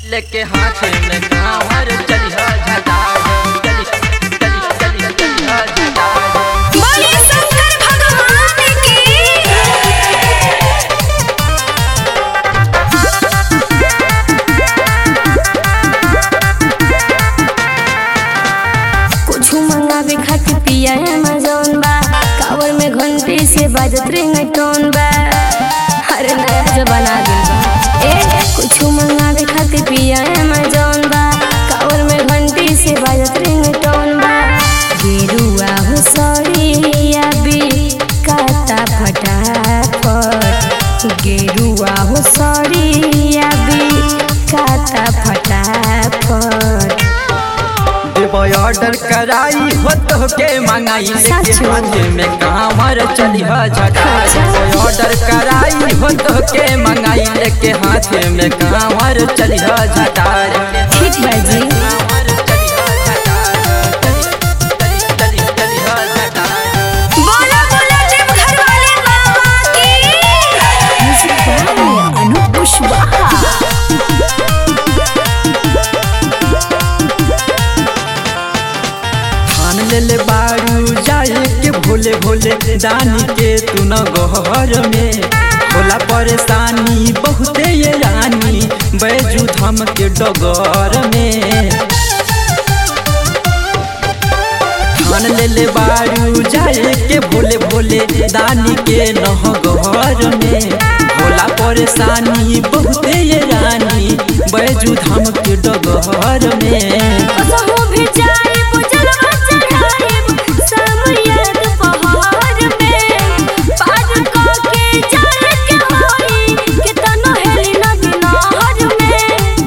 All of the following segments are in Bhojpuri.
लेके हाथ में कांवर चलिहा झटार चली चली चली चलिहा झटार बोले शंकर भगवान की कुछ मंगावे खातिर पिया अमेजोन बा कावर में घंटे से बाजत रिंगटोन बा अरे नया जमाना आ गइल बा ए कुछ मंगावे खातिर पिया अमेजोन बा कावर में घंटे से बाजत रिंगटोन बा गेरुआ हो सड़िया भी काता फटाफट गेरुआ हो सड़िया भी काता फटाफट देबो ऑर्डर कराई हो तो के मंगाई लेके सच में? हाथ में कांवर चलिहा झटार अच्छा। देबो ऑर्डर कराई हो तो के मंगाई लेके हाथ में कांवर चलिहा झटार ठीक बा जी कांवर चलिहा झटार चली चली चली चलिहा झटार बोला बोला देव घर वाले बाबा की अनु कुशवाहा ठान ले ले बारू जाए के भोले भोले दानी के तू न गहर में होला परेशानी बहुते ये रानी बैजू धाम के डगर में ठान ले ले बारू जाए के भोले भोले दानी के नह गहर में होला परेशानी बहुते ये रानी बैजू धाम के डगर में कसहो भी जाए बुझलवा चढ़ाए समयत पहाड़ में पार क के जाए के होई के तनो हेली नदी नहर में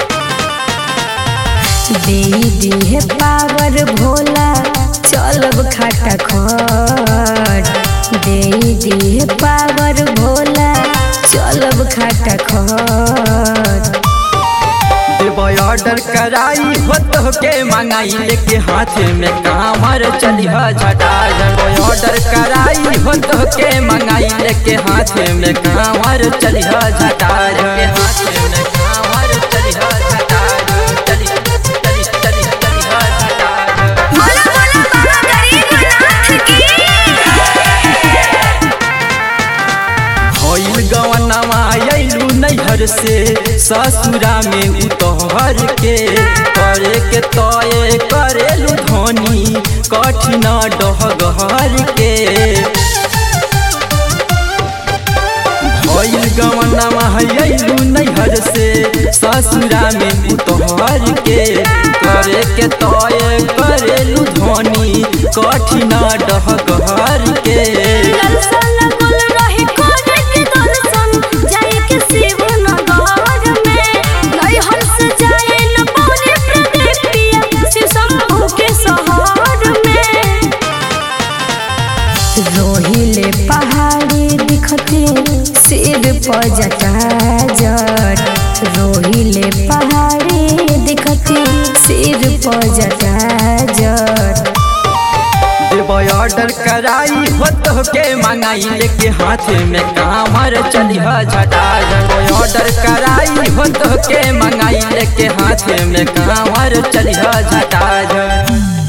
दे दे पावर भोला चलब खाटा खट दे दे पावर भोला चलब खाटा खट देबो ऑर्डर कराई हो तो के मंगाई लेके हाथ में कांवर चलिहा झटा देबो ऑर्डर कराई हो तो के मंगाई लेके हाथ में कांवर चलिहा झटा के हाथ में कांवर चलिहा झटा चली चली चली चलिहा झटा बोला बोला बाबा गरीबनाथ की होइल गवनमा अइलू नैहर से ससुरा में उतहर के करे के तय करेलू धनी कठिन डहगहर के होइल गवनमा अइलू नैहर से ससुरा में उतहर के करे के तय करेलू धनी कठिन डहगहर के दर्शन कुल रही कोने के दर्शन जाए के शिव नगर में नहीं हंस जाए न पौने प्रदीप पिया शिव शंभु के शहर में रोहिले पहाड़ी दिखते सिर पर जटा जट रोहिले पहाड़ी दिखते सिर पर जटा जट देबो ऑर्डर कराई हो तो के मंगाई लेके हाथ में कांवर चलिहा झटा देबो ऑर्डर कराई हो तो के मंगाई लेके हाथ में कांवर चलिहा झटा